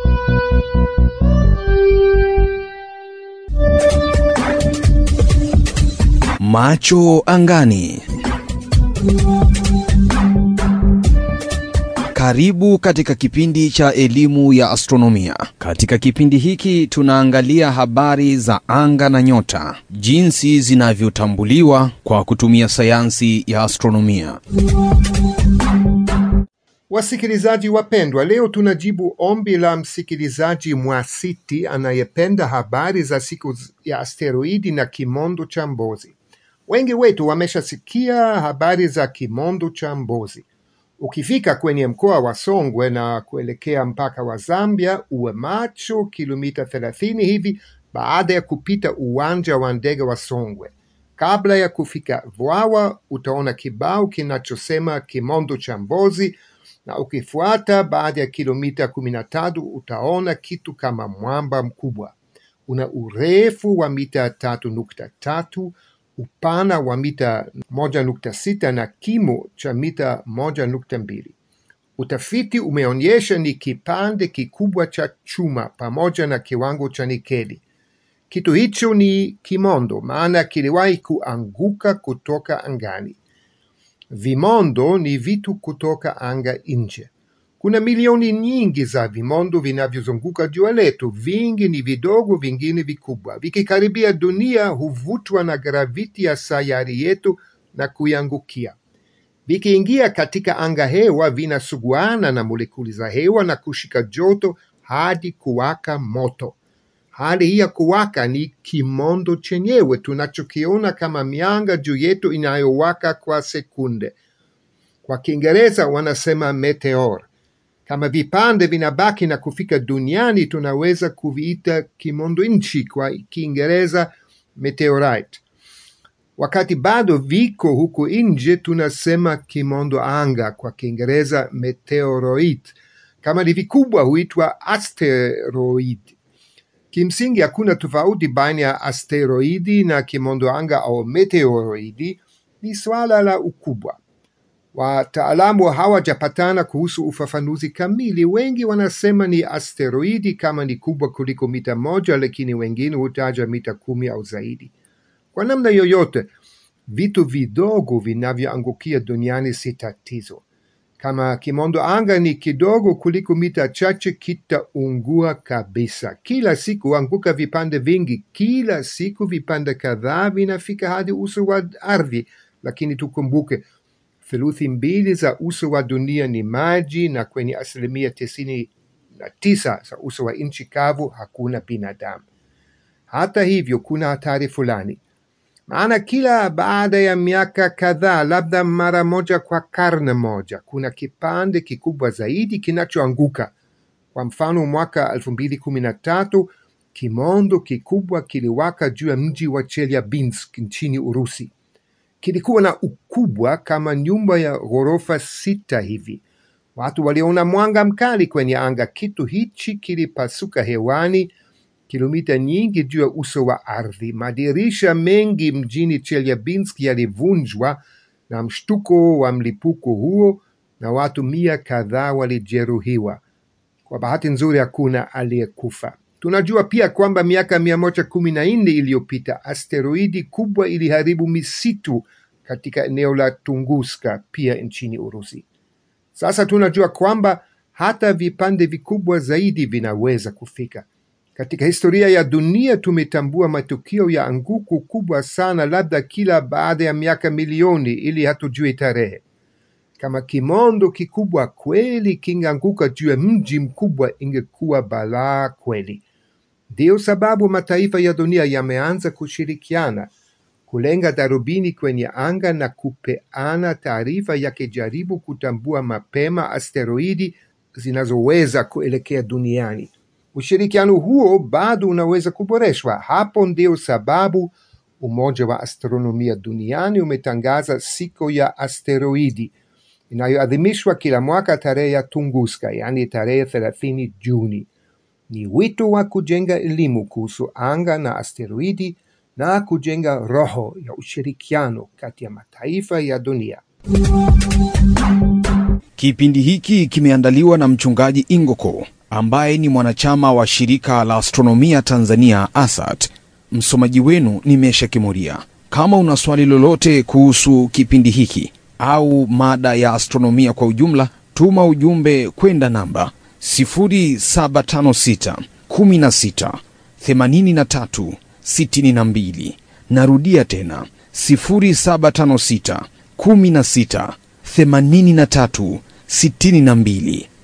Macho angani. Karibu katika kipindi cha elimu ya astronomia. Katika kipindi hiki tunaangalia habari za anga na nyota, jinsi zinavyotambuliwa kwa kutumia sayansi ya astronomia. Wasikilizaji wapendwa, leo tunajibu ombi la msikilizaji Mwasiti anayependa habari za siku ya asteroidi na kimondo cha Mbozi. Wengi wetu wameshasikia habari za kimondo cha Mbozi. Ukifika kwenye mkoa wa Songwe na kuelekea mpaka wa Zambia, uwe macho kilomita 30 hivi baada ya kupita uwanja wa ndege wa Songwe. Kabla ya kufika Vwawa, utaona kibao kinachosema kimondo cha Mbozi na ukifuata baada ya kilomita kumi na tatu utaona kitu kama mwamba mkubwa. Una urefu wa mita tatu nukta tatu upana wa mita moja nukta sita na kimo cha mita moja nukta mbili. Utafiti umeonyesha ni kipande kikubwa cha chuma pamoja na kiwango cha nikeli. Kitu hicho ni kimondo, maana kiliwahi kuanguka kutoka angani. Vimondo ni vitu kutoka anga nje. Kuna milioni nyingi za vimondo vinavyozunguka jua letu. Vingi ni vidogo, vingine vikubwa. Vikikaribia dunia, huvutwa na graviti ya sayari yetu na kuiangukia. Vikiingia katika anga hewa, vinasuguana na molekuli za hewa na kushika joto hadi kuwaka moto. Hali hii ya kuwaka ni kimondo chenyewe tunachokiona kama mianga juu yetu inayowaka kwa sekunde. Kwa Kiingereza wanasema meteor. Kama vipande vinabaki na kufika duniani, tunaweza kuviita kimondo nchi, kwa Kiingereza meteorite. Wakati bado viko huko nje, tunasema kimondo anga, kwa Kiingereza meteoroid. Kama ni vikubwa huitwa asteroid. Kimsingi hakuna tofauti baina ya asteroidi na kimondo anga au meteoroidi, ni swala la ukubwa. Wataalamu hawajapatana kuhusu ufafanuzi kamili. Wengi wanasema ni asteroidi kama ni kubwa kuliko mita moja, lakini wengine hutaja mita kumi au zaidi. Kwa namna yoyote, vitu vidogo vinavyoangukia duniani si tatizo. Kama kimondo anga ni kidogo kuliko mita chache, kitaungua kabisa. Kila siku anguka vipande vingi, kila siku vipande kadhaa vinafika hadi uso wa ardhi, lakini tukumbuke theluthi mbili za uso wa dunia ni maji, na kwenye asilimia tisini na tisa za uso wa nchi kavu hakuna binadamu. Hata hivyo, kuna hatari fulani maana kila baada ya miaka kadhaa, labda mara moja kwa karne moja, kuna kipande kikubwa zaidi kinachoanguka. Kwa mfano, mwaka elfu mbili kumi na tatu kimondo kikubwa kiliwaka juu ya mji wa Chelyabinsk nchini Urusi. Kilikuwa na ukubwa kama nyumba ya ghorofa sita hivi. Watu waliona mwanga mkali kwenye anga. Kitu hichi kilipasuka hewani kilomita nyingi juu ya uso wa ardhi. Madirisha mengi mjini Chelyabinsk yalivunjwa na mshtuko wa mlipuko huo, na watu mia kadhaa walijeruhiwa. Kwa bahati nzuri, hakuna aliyekufa. Tunajua pia kwamba miaka mia moja kumi na nne iliyopita asteroidi kubwa iliharibu misitu katika eneo la Tunguska pia nchini Urusi. Sasa tunajua kwamba hata vipande vikubwa zaidi vinaweza kufika. Katika historia ya dunia tumetambua matukio ya anguko kubwa sana, labda kila baada ya miaka milioni, ili hatujui tarehe. Kama kimondo kikubwa kweli kingeanguka juu ya mji mkubwa, ingekuwa balaa kweli. Ndiyo sababu mataifa ya dunia yameanza kushirikiana kulenga darubini kwenye anga na kupeana taarifa, yakijaribu kutambua mapema asteroidi zinazoweza kuelekea duniani. Ushirikiano huo bado unaweza kuboreshwa. Hapo ndio sababu Umoja wa Astronomia Duniani umetangaza siku ya asteroidi inayoadhimishwa kila mwaka tarehe ya Tunguska, yaani tarehe thelathini Juni. Ni wito wa kujenga elimu kuhusu anga na asteroidi na kujenga roho ya ushirikiano kati ya mataifa ya dunia. Kipindi hiki kimeandaliwa na mchungaji Ingoko ambaye ni mwanachama wa shirika la astronomia Tanzania ASAT. Msomaji wenu ni Mesha Kimuria. Kama una swali lolote kuhusu kipindi hiki au mada ya astronomia kwa ujumla, tuma ujumbe kwenda namba 0756 16 83 62. Narudia tena 0756 16 83 62.